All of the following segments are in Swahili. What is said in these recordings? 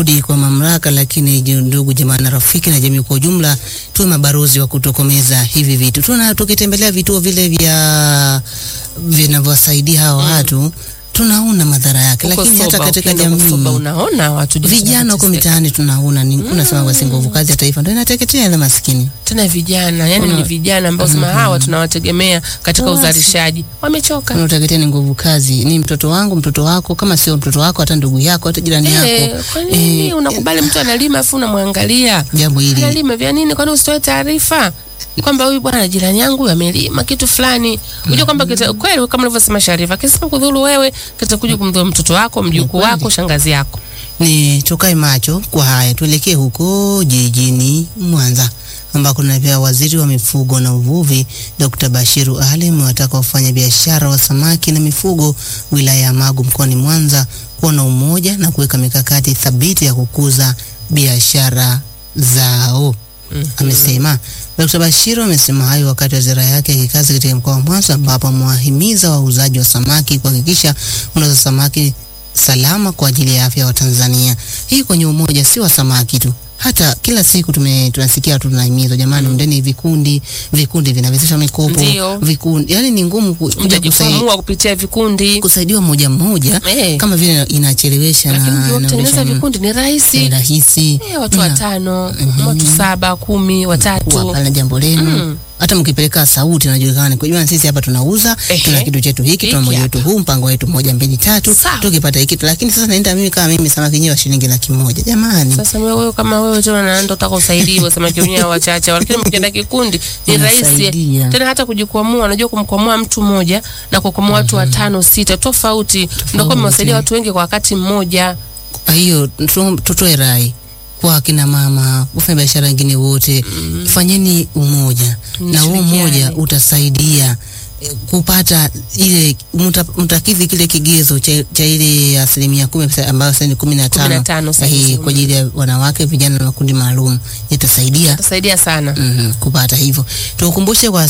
Rudi kwa mamlaka, lakini ju- ndugu jamaa na rafiki na jamii kwa ujumla, tuwe mabarozi wa kutokomeza hivi vitu. Tuna tukitembelea vituo vile vya vinavyowasaidia hawa watu tunaona madhara yake, Huko lakini hata Soba, katika ukienda huko Soba jamii unaona watu jinsi vijana huko wanavyoteseka. mitaani tunaona ni unasema basi nguvu kazi ya taifa ndio inateketea ile maskini. tena vijana yani Kuna- ni vijana ambao sema hawa tunawategemea katika Basi. uzalishaji wamechoka Unateketea ni nguvu kazi, ni mtoto wangu, mtoto wako, kama sio mtoto wako, hata ndugu yako, hata jirani Eh, yako. kwa nini Eh, unakubali mtu analima afu unamwangalia jambo hili analima vya nini kwani usitoe taarifa kwamba huyu bwana jirani yangu huyu amelima kitu fulani unajua kwamba kita- kweli kama ulivyosema Sharifa kisema kudhuru wewe kitakuja kumdhuru mtoto wako mjukuu wako shangazi yako ni tukae macho kwa haya. Tuelekee huko jijini Mwanza ambako na pia waziri wa mifugo na uvuvi Dr. Bashiru Ali amewataka wafanya biashara wa samaki na mifugo wilaya ya Magu mkoani Mwanza kuwa na umoja na kuweka mikakati thabiti ya kukuza biashara zao. Amesema Dr. Bashiru amesema hayo wakati wa ziara yake ya kikazi katika mkoa wa Mwanza ambapo amewahimiza wauzaji wa samaki kuhakikisha wanauza samaki salama kwa ajili ya afya ya Watanzania. Hii kwenye umoja si wa samaki tu, hata kila siku tume tunasikia watu tunahimizwa, jamani, undeni vikundi, vikundi vinawezesha mikopo, Ndio. vikundi, yani ni ngumu ku- kuja kusai, mtajikwamua kupitia vikundi kusaidiwa moja mmoja Eh. kama vile inachelewesha lakini na kutengeneza inaonyesha vikundi ni ni rahisi rahisi Eh, watu Na watano watu saba kumi kuwa watatu pale jambo lenu Mm. hata mkipeleka sauti najulikana kujua sisi hapa tunauza Ehe. tuna kitu chetu hiki tuna Hiki moja hapa. wetu huu mpango wetu moja mbili tatu Sawa. tukipata hiki tu lakini sasa naenda mimi kama mimi samaki yenyewe wa shilingi laki moja jamani Sasa wewe wewe kama wewe tena na ndo utaka usaidiwe samaki wenyewe wachache, lakini mkienda kikundi ni rahisi Unasaidia. tena hata kujikwamua. Unajua kumkwamua mtu mmoja na kukwamua watu watano sita tofauti, ndio kwa mmewasaidia watu wengi kwa wakati mmoja. Kwa hiyo tu- tutoe rai kwa akina mama, wafanya biashara wengine wote, fanyeni umoja na huo Mshirikiane. umoja utasaidia eh, kupata ile mta- mtakidhi kile kigezo cha, cha ile asilimia kumi pesa ambayo sasa ni kumi na Kumi na tano tano sasa eh, hizi. kwa ajili ya wanawake, vijana na makundi maalum itasaidia Itasaidia sana. Mhm, kupata hivyo. Tukukumbushe kwa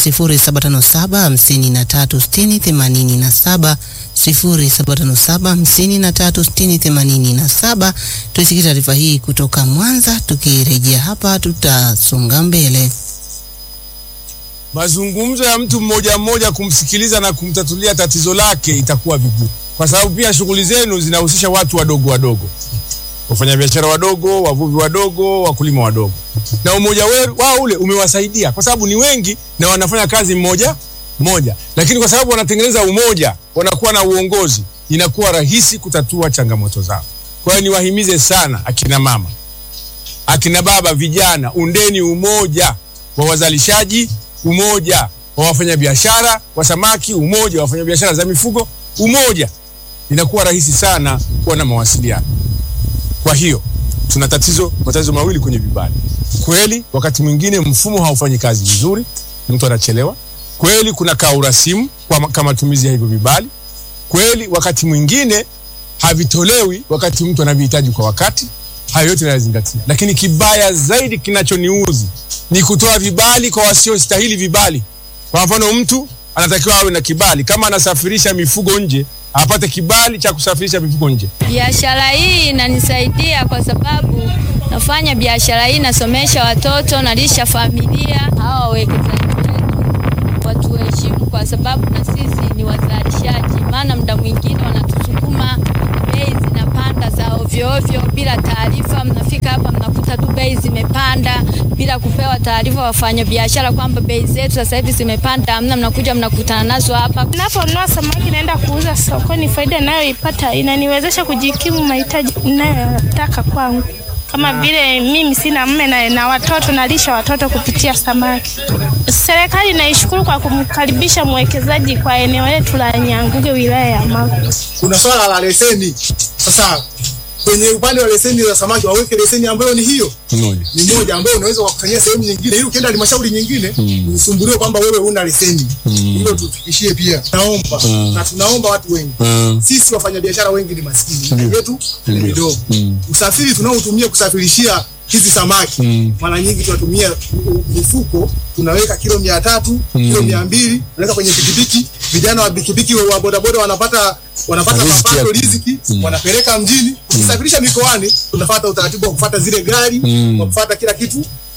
0757 53 60 87 0757 53 60 87. Tuisikie taarifa hii kutoka Mwanza. Tukirejea hapa, tutasonga mbele. mazungumzo ya mtu mmoja mmoja kumsikiliza na kumtatulia tatizo lake itakuwa vigumu, kwa sababu pia shughuli zenu zinahusisha watu wadogo wadogo, wafanyabiashara wadogo, wavuvi wadogo, wakulima wadogo, na umoja we- wao ule umewasaidia kwa sababu ni wengi na wanafanya kazi mmoja mmoja, lakini kwa sababu wanatengeneza umoja, wanakuwa na uongozi, inakuwa rahisi kutatua changamoto zao. Kwa hiyo niwahimize sana akina mama, akina baba, vijana, undeni umoja wa wazalishaji, umoja wa wafanyabiashara wa samaki, umoja wa wafanyabiashara za mifugo, umoja. Inakuwa rahisi sana kuwa na mawasiliano. Kwa hiyo tuna tatizo, matatizo mawili kwenye vibali. Kweli wakati mwingine mfumo haufanyi kazi vizuri, mtu anachelewa. Kweli kuna kaurasimu kwa ma- kwa matumizi ya hivyo vibali. Kweli wakati mwingine havitolewi wakati mtu anavihitaji kwa wakati. Hayo yote nayazingatia, lakini kibaya zaidi kinachoniuzi ni kutoa vibali kwa wasiostahili vibali. Kwa mfano, mtu anatakiwa awe na kibali kama anasafirisha mifugo nje, apate kibali cha kusafirisha mifugo nje. Biashara hii inanisaidia kwa sababu nafanya biashara hii, nasomesha watoto, nalisha familia. Hawa wawekezaji wetu watuheshimu, kwa sababu na sisi ni wazalishaji, maana muda mwingine wanatusukuma, bei zinapanda za ovyo ovyo bila taarifa. Mnafika hapa mnakuta tu bei zimepanda bila kupewa taarifa wafanya biashara kwamba bei zetu sasa hivi zimepanda, hamna. Mnakuja mnakutana nazo hapa Ninaponunua samaki naenda kuuza sokoni, faida inayoipata inaniwezesha kujikimu mahitaji ninayotaka kwangu, kama vile mimi sina mme na, na watoto nalisha watoto kupitia samaki. Serikali naishukuru kwa kumkaribisha mwekezaji kwa eneo letu la Nyanguge, wilaya ya Magu. kuna swala la leseni. Sasa kwenye upande wa leseni za samaki waweke leseni ambayo ni hiyo Mmoja. ni moja ambayo unaweza kufanyia sehemu nyingine, ili ukienda halmashauri nyingine usumbuliwe kwamba wewe una leseni. Hilo tufikishie pia, naomba na tunaomba watu wengi sisi wafanyabiashara wengi ni maskini, miji yetu ni midogo. Usafiri tunaotumia kusafirishia hizi samaki mara nyingi tunatumia mifuko tunaweka kilo mia tatu kilo mia mbili tunaweka kwenye pikipiki vijana wa pikipiki wa bodaboda wanapata wanapata Riziki mapato ya- riziki wanapeleka mjini ukisafirisha mikoani tunafuata utaratibu wa kufuata zile gari wa kufuata kila kitu